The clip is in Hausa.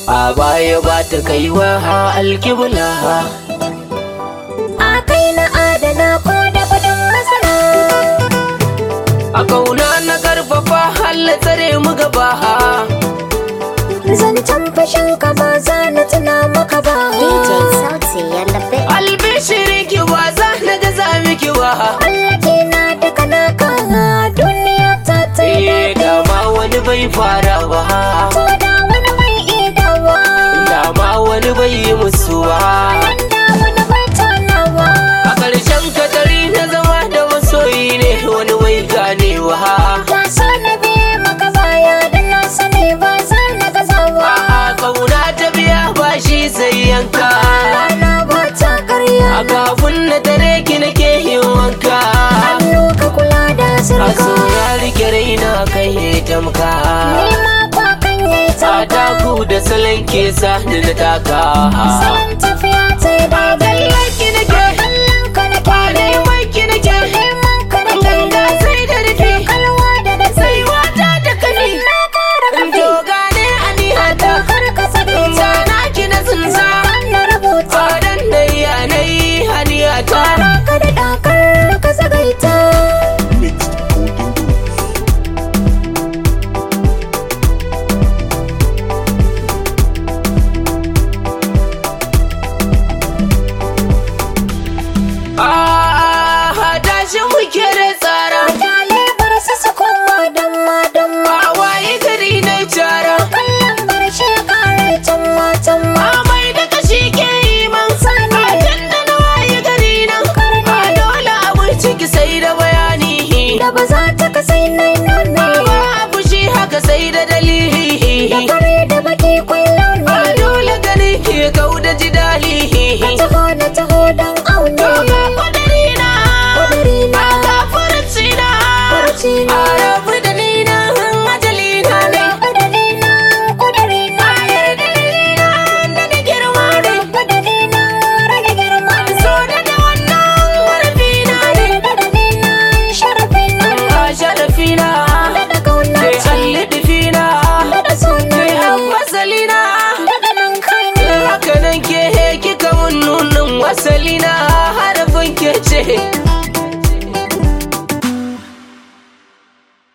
a baya ba ta kaiwa alkibla a kai na adana ko da kudin masara a kauna na karfafa halla tsare mu gaba zancen fashin ka ba za na tuna maka ba DJ Sauti ya labe. albishirin ki ba za na gaza miki ba Allah ke na daga naka duniya ta ta yi eh dama wani bai fara ba ko da wani mai idawa dama wani bai yi musu ba da wani bai tonawa a ƙarshen katari na zama da masoyi ne wani bai ganewa ka so na biye maka baya da na sani ba za na gazawa a kauna ta biya ba shi sai yanka rana ba ta karya a kafin na tare ki nake yin wanka hannu ka kula da a sirka so ya rike raina kai ya tamka ni ma kwa kan yayi a taka taku da salon ke sa ni na taka salon tafiya ta yi daidai ki nake kallon ka na kyale neman ki nake neman ka na ganga kyale sai da rufe kalwa da da sai wata da kani na kara kafi to gane anihata kar ka sake ta sana ki na tsinsa na rubuta fadan da yanayi haniyata Kara ka da dakar ka zagaita Ah, tashi muke da tsara Mutane bar su su koma don ma don ma a waye gari na cara Kallon bar shi kare can ma can ma amai da kashi ke yi man Sani. a tun da na waye gari nan a dole abin ciki sai da bayani Da ba za ta kasai nai nune ba abu shi haka sai da dalili Da fare da baki kwallo a ne dole gani ke kau da jidali Ka taho da taho don aune Doga kwadari na Kudiri na Aka furuci na Furuci na. A rabu da ni na ajali na ne Kudiri na Kudiri na da da girma ne Kudiri na Rage girma so da da wannan warfi na ne Kudiri na Sharafi na a sharafi na Da kauna ke ce allidifi na Da suna ke wasali na Daga nan kai ne haka nan ke kika mun nunin wasali na harafin ke ce